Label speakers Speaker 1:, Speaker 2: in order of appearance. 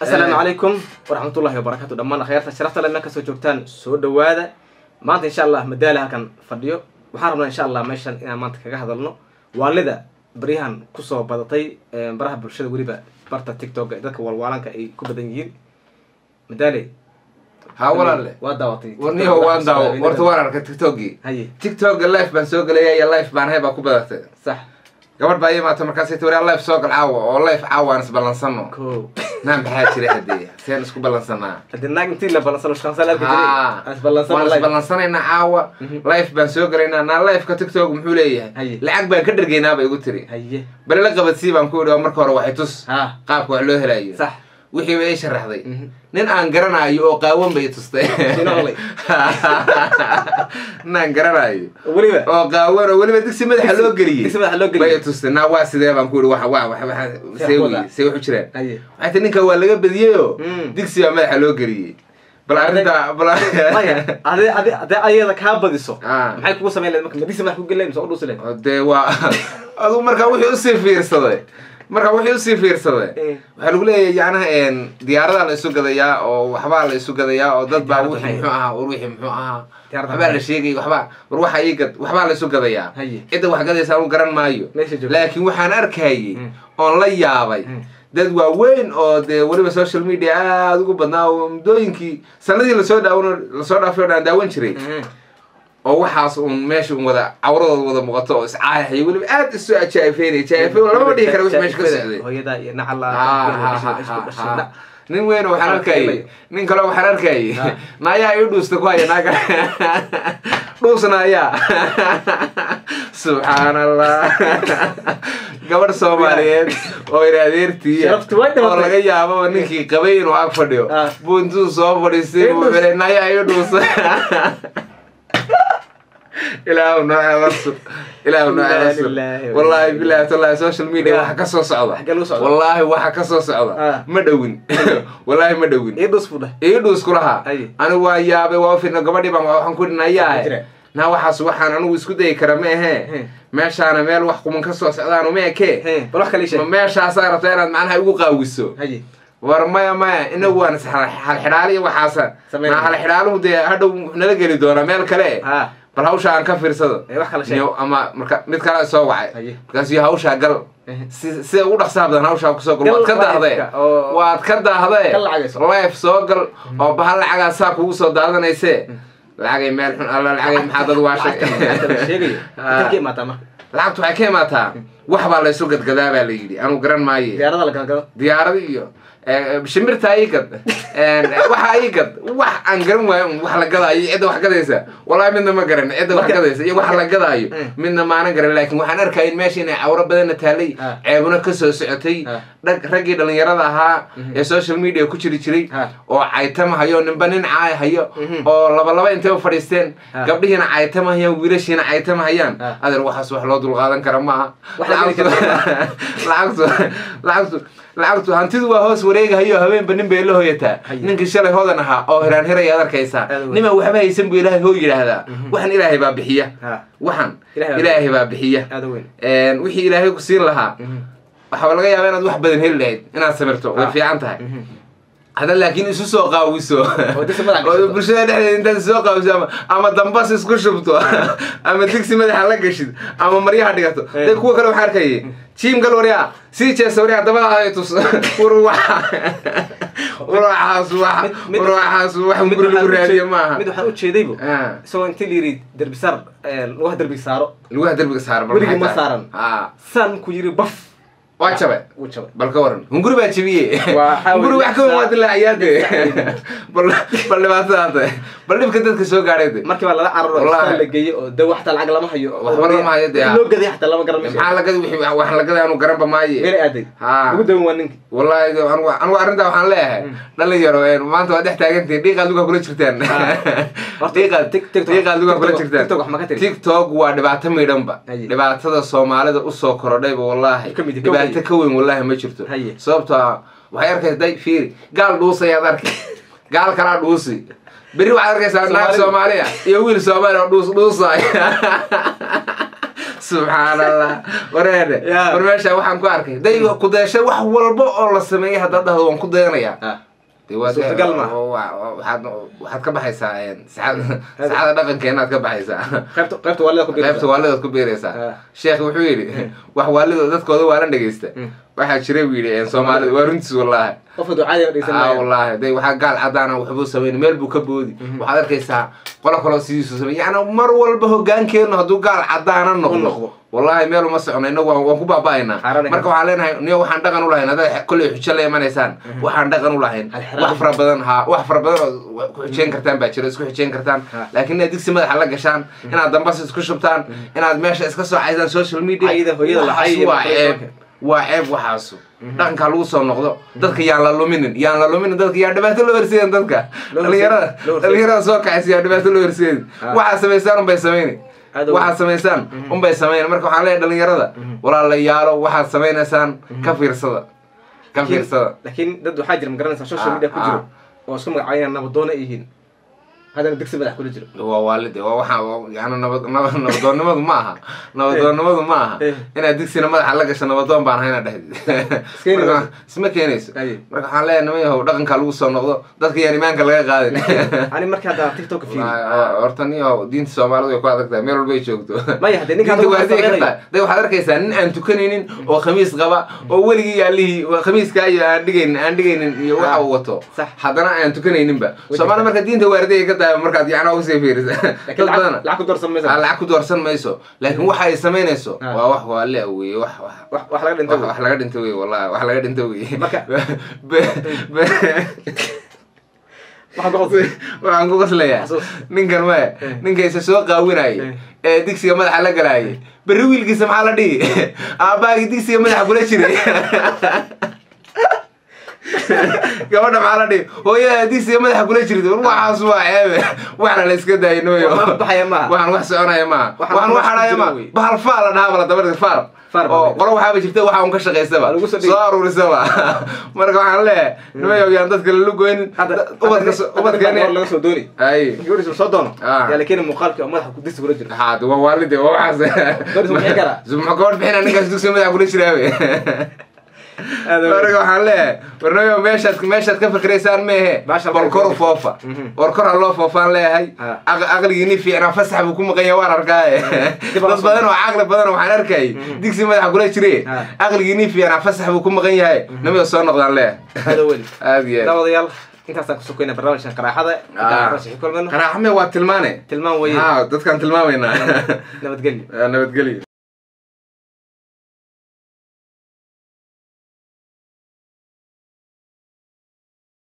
Speaker 1: asalaamu calaykum waraxmatullahi wabarakatu dhammaan akhyaarta sharafta le meel kasoo joogtaan soo dhawaada maanta insha allah madaali halkan fadhiyo waxaan rabnaa insha allah meeshan inaan maanta kaga hadalno waalida baryahan kusoo badatay baraha bulshada weliba barta tiktok ee dadka walwaalanka ay ku badan yihiin madaali
Speaker 2: ha walaale
Speaker 1: waa daawatay
Speaker 2: warniho waan daawo warta waan arkay tiktokgii
Speaker 1: haye
Speaker 2: tiktokga life baan soo gelaya iyo life baan hay baa ku badatay
Speaker 1: sax
Speaker 2: gabadh baa imaata markaasay ti waraa life soo gal caawa oo life caawa aan isballansano
Speaker 1: ko
Speaker 2: naa maxaa jira haddee seen isku ballansanaa
Speaker 1: hadii naag intii la balansano shaqansa la arki jiray
Speaker 2: haa
Speaker 1: aan isballansano
Speaker 2: waan
Speaker 1: live.
Speaker 2: isballansanaynaa caawa
Speaker 1: Mhm.
Speaker 2: life baan soo gelaynaa naa lifeka tiktok muxuu
Speaker 1: Haye.
Speaker 2: leeyahay lacag baan ka dhergaynaa bay igu tiri
Speaker 1: haye
Speaker 2: bale la qabadsii baan ku idhi oo marka hore waxay tus
Speaker 1: ha
Speaker 2: qaabka wax loo helayo
Speaker 1: sax
Speaker 2: wixii bay ii sharaxday
Speaker 1: Mhm.
Speaker 2: nin aan garanayo oo qaawan bay tustay
Speaker 1: Sino olay.
Speaker 2: nin aan garanayo
Speaker 1: weliba
Speaker 2: oo qaawan oo weliba digsi madaxa loo geliyey
Speaker 1: digsi madaxa loo geliyey.
Speaker 2: bay tustay naa waa sidee baan ku ihi wax wax wax wax see
Speaker 1: wada.
Speaker 2: wey see waxu jiraan
Speaker 1: haye
Speaker 2: waxay tii ninka waa laga badiyeyoo
Speaker 1: Mm.
Speaker 2: digsi baa madaxa loo geliyey bal arrinta bal
Speaker 1: maya ade ade ade ayada kaa badiso
Speaker 2: Ah.
Speaker 1: maxay kugu samayn lahayd marka madisi madax ku geli lahayd mise u dhuusi lahayd
Speaker 2: oo dee waa aduu markaa wixii usii fiirsaday markaa wixii usii fiirsaday
Speaker 1: Eh.
Speaker 2: waxaa lagu leeyahay yacnaha een diyaaradaa la isu gadayaa oo waxbaa la isu gadayaa oo dad baa
Speaker 1: Diyaarad
Speaker 2: wixii
Speaker 1: maxay?
Speaker 2: muxuu ahaa war wixii muxuu ahaa
Speaker 1: Diyaarad
Speaker 2: waxbaa la
Speaker 1: maxay?
Speaker 2: sheegay waxbaa war waxa ii gad waxbaa la isu gadayaa
Speaker 1: Haye.
Speaker 2: cidda wax gadaysa anu garan maayo
Speaker 1: Meesha joogta.
Speaker 2: laakiin waxaan arkayay
Speaker 1: Mm.
Speaker 2: oon la yaabay
Speaker 1: Mm.
Speaker 2: dad waaweyn oo dee weliba social media aada ugu badnaa oo muddooyinkii sanadii lasoo dhaawan lasoo dhaafay oo dhan daawan jiray oo waxaas uun meesha un wada cawradooda wada muuqato oo iscaayahaya weliba aad isu ajaa'ifeynaya jaa'ifey lama dhihi kara wix meesha ka socday
Speaker 1: hooyada iyo nacala
Speaker 2: Ha, ha, ha, ha, ha. nin weyn oo waxaan arkayay nin kale waxaan arkayay
Speaker 1: Ha.
Speaker 2: naayaa ii dhuusta ku haya naaga dhuusna ayaa subxaan allah gabadh soomaaliyeed oo ina adeertii
Speaker 1: Sharaftu way dhimatay.
Speaker 2: oo laga yaababa ninkii qabay inuu ag fadhiyo
Speaker 1: Ha.
Speaker 2: buu intuu soo fadhiistay
Speaker 1: Ii
Speaker 2: buu
Speaker 1: dhuus.
Speaker 2: xidhay naayaa ii dhuusta ilaahu noo ceebasug ilaahu noo
Speaker 1: Inna
Speaker 2: ceebasug
Speaker 1: lillahi wa
Speaker 2: wallaahi
Speaker 1: inna
Speaker 2: bilahi tallahi social media waxa ka soo socda
Speaker 1: Xagee lagu socda?
Speaker 2: wallaahi waxa ka soo socda
Speaker 1: Ah.
Speaker 2: ma dhowin wallaahi ma dhowin
Speaker 1: ii dhus fudha
Speaker 2: ii dhuus ku lahaa
Speaker 1: Aye.
Speaker 2: anigu waa yaabay waa ufidna gabadhii baan waxaan ku
Speaker 1: Jira.
Speaker 2: dhinayaa naa waxaas waxaan anigu isku dayi kara ma
Speaker 1: He.
Speaker 2: ahee meeshaana meel wax kuman ka soo socdaanu ma ekee
Speaker 1: he bal wax kale ii
Speaker 2: ma
Speaker 1: sheeg
Speaker 2: meeshaasaa rabtaa inaad macnaha igu qaawiso
Speaker 1: haye
Speaker 2: war maya maya inagu waan halxidhaali iyo waxaasa
Speaker 1: Sameyn.
Speaker 2: naa halxidhaaluhu dee hadhow nala geli doonaa meel kale
Speaker 1: ha
Speaker 2: bal hawsha aan ka fiirsado
Speaker 1: ee wax kale sheeg
Speaker 2: Niyow, ama marka mid kale soo wacay
Speaker 1: Haye.
Speaker 2: markaasuu hawshaa gal
Speaker 1: Ehe.
Speaker 2: si sida ugu dhaqsaha badan hawshaa kusoo gal
Speaker 1: Gal
Speaker 2: waad ka daahday
Speaker 1: live-ka oo-
Speaker 2: waad ka daahday
Speaker 1: Ka lacagayso.
Speaker 2: life soo gal oo bahal lacagaa saa kugu soo daadanayse lacagay meel xun alla lacagay maxaa dad waashay
Speaker 1: lacagta la sheegayo
Speaker 2: Ah.
Speaker 1: inta ka imaataa marka
Speaker 2: lacagtu waxay ka imaataa wax baa laysu gadgadaa baa la yidhi anuu garan maaye
Speaker 1: diyaarada la galgalo
Speaker 2: diyaarada iyo eh, shimbirtaa ii gad waxa ii gad wax aan garan waayo un wax la gadaayo cidda wax gadaysa wallahi midna ma garan cidda wax
Speaker 1: Marka-
Speaker 2: gadaysa iyo wax la gadaayo
Speaker 1: Mm.
Speaker 2: midna maanan garan laakiin waxaan arkaya in meesha inay cawro badanna taalay
Speaker 1: Ah.
Speaker 2: ceebuna ka soo socotay
Speaker 1: Ah.
Speaker 2: dhag raggii dhalinyarada ahaa ee social media ku jiri jiray
Speaker 1: Ah.
Speaker 2: oo caytama hayo ninba nin caay hayo
Speaker 1: Mhm.
Speaker 2: oo laba laba intay u fadhiisteen
Speaker 1: Ah.
Speaker 2: gabdhihiina caytama hayaan wiilashiina caytama hayaan
Speaker 1: Ah.
Speaker 2: adeer waxaas wax loo dulqaadan kara maaha
Speaker 1: Wax la geli kara
Speaker 2: lacagtu lacagtu lacagtu hantidu waa hoos wareegahayo habeenba nin bay la hoyataa
Speaker 1: Haye.
Speaker 2: ninkii shalay hodan ahaa oo hiraan hiraya ad arkaysaa
Speaker 1: Aad u weyn.
Speaker 2: niman waxba haysan buu ilaahay hoo yidhaahdaa waxan ilaahay baa bixiya
Speaker 1: ha
Speaker 2: waxan
Speaker 1: Ilaahay baa
Speaker 2: ilaahay baa bixiya
Speaker 1: aada u weyn
Speaker 2: Een, wixii ilaahay ku siin lahaa waxaa laga yaabaa inaad wax badan heli lahayd inaad samirto way
Speaker 1: Ah.
Speaker 2: fiican tahay hadda laakiin isu soo qaawiso
Speaker 1: Oo digsi madaxa
Speaker 2: oo
Speaker 1: gashato.
Speaker 2: bulshada dhexdeeda intaad isu soo qaawiso ama ama dambas isku shubto ama digsi madaxa la gashid ama maryaha dhigato
Speaker 1: Eh.
Speaker 2: dee kuwa kale waxaa arkayay jiim gal waryaa sii jeesa waryaa dabada ay tus war waxa war waxaas wax
Speaker 1: Mid- mid-
Speaker 2: war waxaas wax
Speaker 1: Mid
Speaker 2: guri lagu
Speaker 1: waxaan u
Speaker 2: raadiyo
Speaker 1: jeed-
Speaker 2: maaha
Speaker 1: mid waxaan u jeedaybo
Speaker 2: Ah.
Speaker 1: isagoo intii la yidhi derbisaar lugaha derbi saaro
Speaker 2: lugaha derbiga saaran bal
Speaker 1: Weligii
Speaker 2: maxay
Speaker 1: ma
Speaker 2: tahay?
Speaker 1: saaran.
Speaker 2: Ah.
Speaker 1: saan ku yidhi baf
Speaker 2: waa jabe
Speaker 1: wuu jabay
Speaker 2: bal ka waran hunguri baa jabiye
Speaker 1: Waxaa
Speaker 2: hunguri
Speaker 1: weeye
Speaker 2: wax ka waad laaciyaade bal bal dhibaatadaade bal dhibka dadka soo gaadhay de
Speaker 1: markii baa lala cararo
Speaker 2: Wallahi.
Speaker 1: istaan la geeyey oo dawa xataa lacag lama hayo
Speaker 2: Waxba lama hayo dee.
Speaker 1: In loo gaday xataa lama garan
Speaker 2: maxaa lagada wixii wax lagada aanu garanba maaye
Speaker 1: meel aaday
Speaker 2: Ha.
Speaker 1: ugu dawan waa ninki
Speaker 2: wallahi de anigu anigu arrintaa waxaan leeyahay dhalinyaro een, maanta waa dhex taagantihin dhiiqaad lugaa kula jirtaan
Speaker 1: Horta,
Speaker 2: dhiiqaad
Speaker 1: Tik- TikTok-
Speaker 2: dhiiqaad lugaa kula
Speaker 1: TikTok-
Speaker 2: jirtaan
Speaker 1: TikTok wax ma ka tiri?
Speaker 2: tiktok waa dhibaato midhanba
Speaker 1: Haye.
Speaker 2: dhibaatada soomaalida usoo korodhayba wallahi
Speaker 1: Ka mid- ka
Speaker 2: dhibaato
Speaker 1: weyn.
Speaker 2: ka weyn wallahi ma jirto
Speaker 1: Haye.
Speaker 2: sababtoo ah waxay arkaysa day fiiri gaal dhuusayaad arkay gaal kalaa dhuusi berri waxaad arkaysaa naag
Speaker 1: Soomaalidu.
Speaker 2: soomaaliya iyo wiil soomaali oo dhuus dhuusay subxaan allah wareede
Speaker 1: Ya.
Speaker 2: war meesha waxaan ku arkay day ku dayasho wax walba oo la sameeyay haddaad dhahdo waan ku dayanaya
Speaker 1: Ah.
Speaker 2: dee waa-
Speaker 1: Suurtagal maaha.
Speaker 2: wa- wa- waxaad waxaad ka baxaysaa een, saxada saxada dhaqankeenaad ka baxaysaa
Speaker 1: qaybta qaybta waalida ku
Speaker 2: qaybta
Speaker 1: biiraysa
Speaker 2: waalidaad ku beeraysaa
Speaker 1: Ah.
Speaker 2: sheekh wuxuu yidhi wax waalida dadkooda waalan dhegeysta
Speaker 1: Mm.
Speaker 2: waxaa jira buu yidhi een, soomaalida waa runtiis wallaahi
Speaker 1: qofka ducaadi ma dhegeysan
Speaker 2: ah
Speaker 1: maayo
Speaker 2: wallaahi day waxaa gaal cadaana waxbuu sameyn meel buu ka boodi waxaad arkaysaa qolo kaloo sidiisu samey yacni mar walba hogaankeennu hadduu gaal cadaana
Speaker 1: noqdo.
Speaker 2: noqdo wallaahi meel uma socono innagu waan waan ku baaba'aynaa
Speaker 1: Xaaraan
Speaker 2: marka waxaan leenahay niyo waxaan dhaqan u lahayn haddaad kolley xujo la imanaysaan waxaan dhaqan u lahayn
Speaker 1: Alxiraam.
Speaker 2: wax fara badan ha wax fara badan oo ku xujeyn kartaan baa jira isku xujeyn kartaan
Speaker 1: Ha.
Speaker 2: laakiin inaad digsi madaxa la gashaan inaad dambas isku shubtaan inaad meesha iska soo caysaan social media
Speaker 1: Cayda hooyada la
Speaker 2: waxaas
Speaker 1: cayay
Speaker 2: waa
Speaker 1: iyo
Speaker 2: ceeb
Speaker 1: marka-
Speaker 2: waa ceeb waxaasu dhaqankaa lagu soo noqdo dadka yaan la luminin yaan la luminin dadka yaa dhibaato loo horseedin dadka
Speaker 1: Loo horseedin,
Speaker 2: dhalinyarada
Speaker 1: loo horseedin.
Speaker 2: dhalinyarada soo kacaysa yaa dhibaato loo horseedin
Speaker 1: Ah.
Speaker 2: waxaad samaysaan unbay samayni
Speaker 1: Aad u
Speaker 2: waxaad samaysaan unbay samayni marka waxaan leeyahay dhalinyarada walaalayaalo waxaad samaynaysaan ka fiirsada ka fiirsada
Speaker 1: laakiin dad waxaa jira ma garanaysa social
Speaker 2: Ah,
Speaker 1: media ku jiro
Speaker 2: ah.
Speaker 1: oo isku magacaynaya nabadoona ay yihiin haddana digsi madax kula jiro
Speaker 2: waa waalide waa waxa yani nabad nabad nabadoonnimadu ma aha nabadoonnimadu ma aha
Speaker 1: Eh.
Speaker 2: inaad digsina madaxa la gasho nabadoon baan hayna dhehdi
Speaker 1: keeni
Speaker 2: Marka,
Speaker 1: mayso.
Speaker 2: isma keenayso
Speaker 1: Aye.
Speaker 2: marka waxaan leeyahay niman yahow dhaqankaa lagu soo noqdo dadka yaan imaanka laga qaadin
Speaker 1: ani markii hadda tiktok fiiri
Speaker 2: horta niyo diinta soomaalidu way ku adag tahay meel walba ay joogto
Speaker 1: Maya, haddee ninkaan
Speaker 2: Diinta
Speaker 1: lagu
Speaker 2: waardiya ka
Speaker 1: xasabinayo.
Speaker 2: tahay. Dee waxaad arkaysaa nin aan tukanaynin oo khamiis qaba oo weligii yaalihii khamiiskaa iyo aan dhigaynin aan dhigaynin iyo waxa uu wato
Speaker 1: Sax.
Speaker 2: haddana aan tukanayninba
Speaker 1: Wajibka.
Speaker 2: soomaali marka diinta waardiya ka tahay markaad yacnaa usii fiirisa
Speaker 1: laakiin
Speaker 2: dad badana
Speaker 1: lacag lacag ku doorsan maysa
Speaker 2: aa lacag ku doorsan mayso laakiin waxa ay samaynayso
Speaker 1: Ah.
Speaker 2: waa wax waa le weye wax wax
Speaker 1: wax wax laga dhinta
Speaker 2: wax wax laga dhinta wey wallahi wax laga dhinta wey
Speaker 1: Marka-
Speaker 2: Be- be-
Speaker 1: waxaan ku qosay
Speaker 2: waxaan ku qoslayaa
Speaker 1: Xasuus.
Speaker 2: ninkan maya
Speaker 1: Eh.
Speaker 2: ninkaysa soo qaawinayay
Speaker 1: Eh.
Speaker 2: ee digsiga madaxa la galaayay berri wiilkiisa maxaa la dhihi aabbaagii digsiga madaxa kula jiray gabadha maxaa la dhihi hooyada digsiga madaxa kula jirid war waxaas waa ceebe waxna la iska daayay nooyo
Speaker 1: Wax wax baxaya maaha.
Speaker 2: waxaan wax soconaya maaha
Speaker 1: Waxaan
Speaker 2: waxaan wax
Speaker 1: wax ku
Speaker 2: hadhaya
Speaker 1: jiro
Speaker 2: maaha
Speaker 1: wey.
Speaker 2: bahal faal la dhahaa bala dabadii faal
Speaker 1: Faal baa
Speaker 2: oo
Speaker 1: leedahay.
Speaker 2: qolo waxaaba jirta waxa un ka shaqaysaba
Speaker 1: Waa lagu soo dhigi.
Speaker 2: soo aruurisaba marka waxaan leeyahay nimayow yaan dadka lala goynin
Speaker 1: hadda
Speaker 2: ubadka ubadkeeni
Speaker 1: ubadkeeni laga soo dooni
Speaker 2: ay
Speaker 1: gabadhiisa soo doono
Speaker 2: Ah.
Speaker 1: yaa la keeni muuqaalkii oo madaxa ku digsi kula jiro
Speaker 2: haad waa waalide waa waxaas
Speaker 1: Gabadhiisa ma bixin karaa?
Speaker 2: muxuu gabadh bixina ninkaas dugsiga madaxa kula jiraawe
Speaker 1: Aad u-
Speaker 2: marka waxaan leeyahay warnayo meeshaad meeshaad ka fikraysaan meehe
Speaker 1: Baasha
Speaker 2: bal kor u
Speaker 1: meesha.
Speaker 2: foofa
Speaker 1: Mhm.
Speaker 2: war kor ha loo foofaan leeyahay
Speaker 1: Ah.
Speaker 2: Aq- aqligiini fiicnaa fasax buu ku maqan yahay waan arkaaye
Speaker 1: Dib aan
Speaker 2: dad
Speaker 1: soo-
Speaker 2: badan oo caqli badan oo waxaan arkayay digsi madaxa kula jire
Speaker 1: Ah.
Speaker 2: aqligiini fiicnaa fasax buu ku maqan yahay nimada soo noqdaan leeyahay
Speaker 1: aad u weli
Speaker 2: aad iyo aad
Speaker 1: daawadayaal intaasaan ku sokeyna barnaamijkan qaraaxada
Speaker 2: Ah.
Speaker 1: intaan kulmayno
Speaker 2: qaraaxme waa tilmaane
Speaker 1: tilmaan weye
Speaker 2: ha dadkaan tilmaamaynaa
Speaker 1: nabadgelyo
Speaker 2: nabadgelyo